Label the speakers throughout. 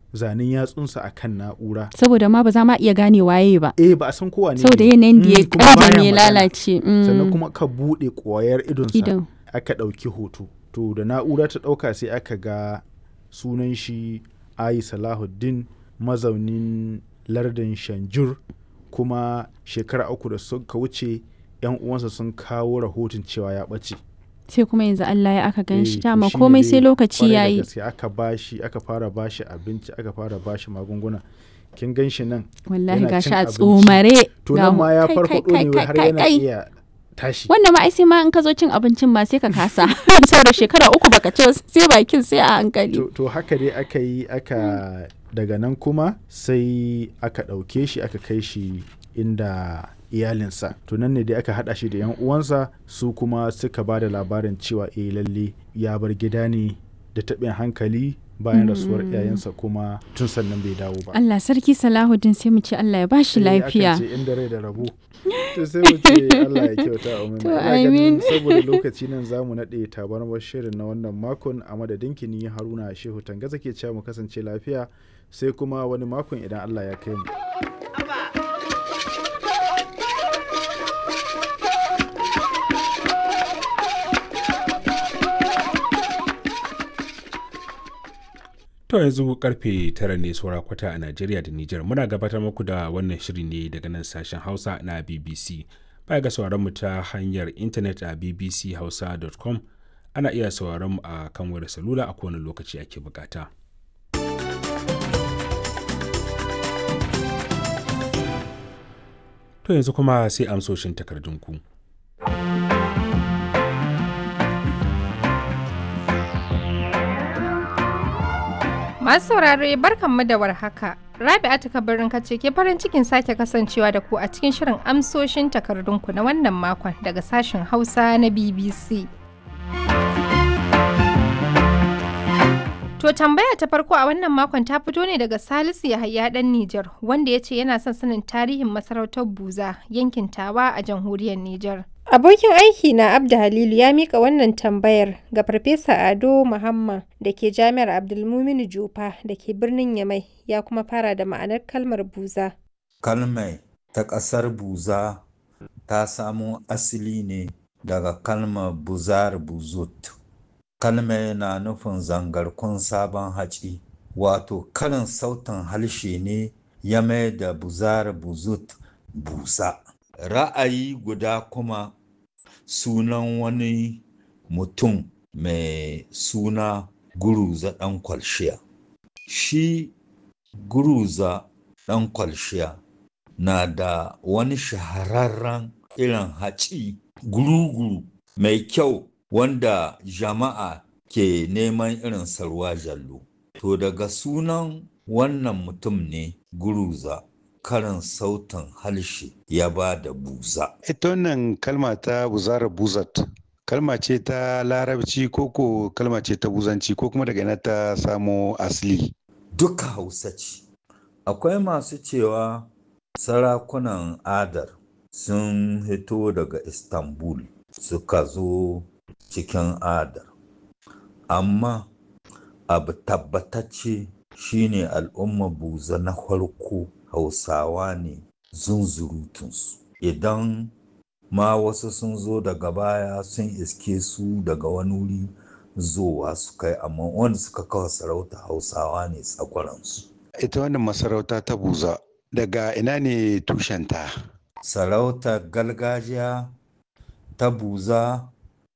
Speaker 1: zanen yatsunsa a kan na'ura
Speaker 2: saboda ma ba za ma iya gane waye ba
Speaker 1: eh ba a san kowa ne
Speaker 2: saboda
Speaker 1: ne.
Speaker 2: yanayin da ya
Speaker 1: Mm, kuma baya
Speaker 2: ƙanjame ya
Speaker 1: magana.
Speaker 2: lalace mm.
Speaker 1: sannan kuma ka buɗe ƙwayar idonsa
Speaker 2: Idon.
Speaker 1: aka ɗauki hoto to da na'ura ta ɗauka sai aka ga sunan shi ayi salahuddin mazaunin lardin shanjur kuma shekara uku da suka wuce yan uwansa sun kawo rahoton cewa ya ɓace
Speaker 2: sai kuma yanzu Allah ya aka gan shi
Speaker 1: Eh, to
Speaker 2: dama
Speaker 1: shine
Speaker 2: komai
Speaker 1: dai
Speaker 2: sai lokaci
Speaker 1: kwarai da
Speaker 2: yayi
Speaker 1: gaske aka bashi aka fara bashi abinci aka fara bashi magunguna kin gan shi nan
Speaker 2: wallahi
Speaker 1: yana
Speaker 2: gashi
Speaker 1: cin
Speaker 2: a
Speaker 1: abinci.
Speaker 2: tsomare
Speaker 1: to
Speaker 2: ga
Speaker 1: nan
Speaker 2: mu-
Speaker 1: ma ya
Speaker 2: kai,
Speaker 1: farfaɗo
Speaker 2: kai,
Speaker 1: ne
Speaker 2: kai,
Speaker 1: har
Speaker 2: kai,
Speaker 1: yana
Speaker 2: kai.
Speaker 1: iya tashi
Speaker 2: wannan ma ai sai ma in ka zo cin abincin ma sai ka kasa saboda shekara uku baka ci ba, sai bakin sai a hankali
Speaker 1: to, to haka dai aka yi aka daga nan kuma sai aka ɗauke shi aka kai shi inda iyalinsa to nan ne dai aka haɗa shi da yan uwansa su kuma suka ba da labarin cewa eh lalle ya bar gida ne da taɓin hankali bayan rasuwar iyayensa kuma tun sannan bai dawo ba
Speaker 2: Allah sarki Salahuddin sai mu ce Allah ya bashi
Speaker 1: Eh, akan
Speaker 2: lafiya
Speaker 1: ce inda rai da rabo to sai mu ce Allah ya kyauta amin
Speaker 2: To,
Speaker 1: Ina ganin
Speaker 2: amin.
Speaker 1: saboda lokaci nan zamu naɗe tabarmar shirin na wannan makon a madadin kini Haruna Shehu Tangaza ke cewa mu kasance lafiya sai kuma wani makon idan Allah ya kai mu
Speaker 3: To yanzu karfe tara ne saura kwata a Najeriya da Nijar. Muna gabatar muku da wannan shiri ne daga nan sashen Hausa na BBC. Baya ga sauraron mu ta hanyar intanet a bbchausa.com ana iya sauraron mu a kan wayar salula a kowane lokaci ake bukata. To yanzu kuma sai amsoshin takardunku.
Speaker 4: Masu saurare barkanmu da warhaka. Rabi'atu kabarin kace ke farin cikin sake kasancewa da ku a cikin shirin amsoshin takardunku na wannan makon daga sashen Hausa na BBC. To tambaya ta farko a wannan makon ta fito ne daga Salisu Yahaya dan Nijar wanda ya ce yana son sanin tarihin masarautar Buza yankin Tawa a jamhuriyar Nijar. Abokin aiki na Abda Halilu ya mika wannan tambayar ga Farfesa Ado Muhammad da ke Jami'ar Abdulmuminu Jufa da ke birnin Yamai ya kuma fara da ma'anar kalmar buza.
Speaker 5: Kalmai ta ƙasar Buza ta samo asali ne daga kalmar buzar buzut. Kalmai na nufin zangarkun sabon haci, wato karin sautin harshe ne ya mai da buzar buzut busa. Ra'ayi guda kuma sunan wani mutum mai suna Guruza ɗan kwalshiya. Shi Guruza ɗan kwalshiya na da wani shahararren irin haci guru-guru mai kyau wanda jama'a ke neman irin sarwa jallo. To daga sunan wannan mutum ne Guruza karin sautin harshe ya ba da buza.
Speaker 6: Ita wannan kalma ta buzara buzat, kalma ce ta larabci ko ko kalma ce ta buzanci ko kuma daga ina ta samo asali.
Speaker 5: Duka hausa ce. Akwai masu cewa sarakunan adar sun hito daga Istanbul suka zo cikin adar. Amma abu tabbatacce shine al'umma buza na farko hausawa ne zunzurutunsu. Idan ma wasu sun zo daga baya sun iske su daga wani wuri zowa su kai amma wanda suka kawo sarauta hausawa ne tsakwaransu.
Speaker 6: Ita wannan masarauta ta buza daga ina ne tushenta?
Speaker 5: Sarautar gargajiya ta buza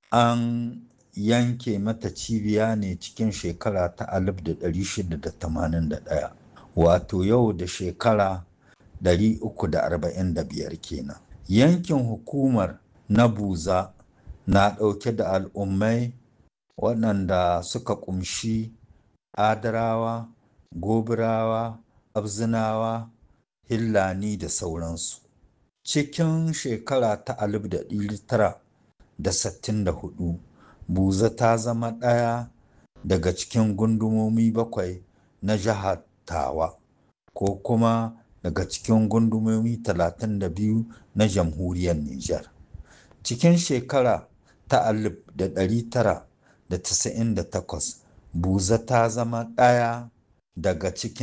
Speaker 5: an yanke mata cibiya ne cikin shekara ta 1681 wato yau da shekara 345 kenan. Yankin hukumar na buza na ɗauke da al'ummai waɗanda suka ƙumshi adarawa, gobirawa, abzinawa, hillani da sauransu. Cikin shekara ta 1964 buza ta zama ɗaya daga cikin gundumomi bakwai na jihar tawa ko kuma daga cikin gundumomi 32 na jamhuriyar Nijar. Cikin shekara ta 1998 buza ta zama ɗaya daga cikin